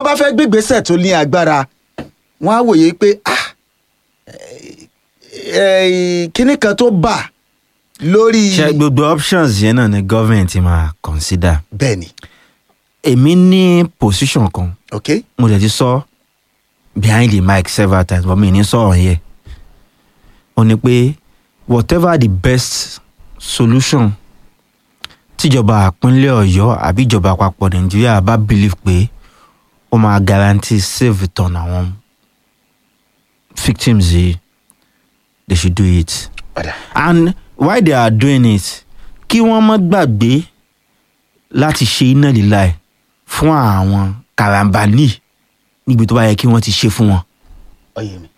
bá fẹ́ gbégbésẹ̀ tó ní agbára wọ́n á wòye pé ah eh, kíní kan tó bà lórí ṣe gbogbo options yẹn náà ni government máa consider bẹ́ẹ̀ ni èmi ní position kan ok mo dẹ̀ ti sọ behind the mic several times but mi ní sọ̀rọ̀ yẹ ó ní pé whatever the best solution tíjọba àpínlẹ̀ ọ̀yọ́ àbí ìjọba àpapọ̀ nàìjíríà bá believe pé ó máa guarantee safe return àwọn victims yìí they should do it padà and why they are doing it kí wọ́n má gbàgbé láti ṣe iná líla ẹ̀ fún àwọn karambani níbi tó bá yẹ kí wọ́n ti ṣe fún wọn ọyẹ mi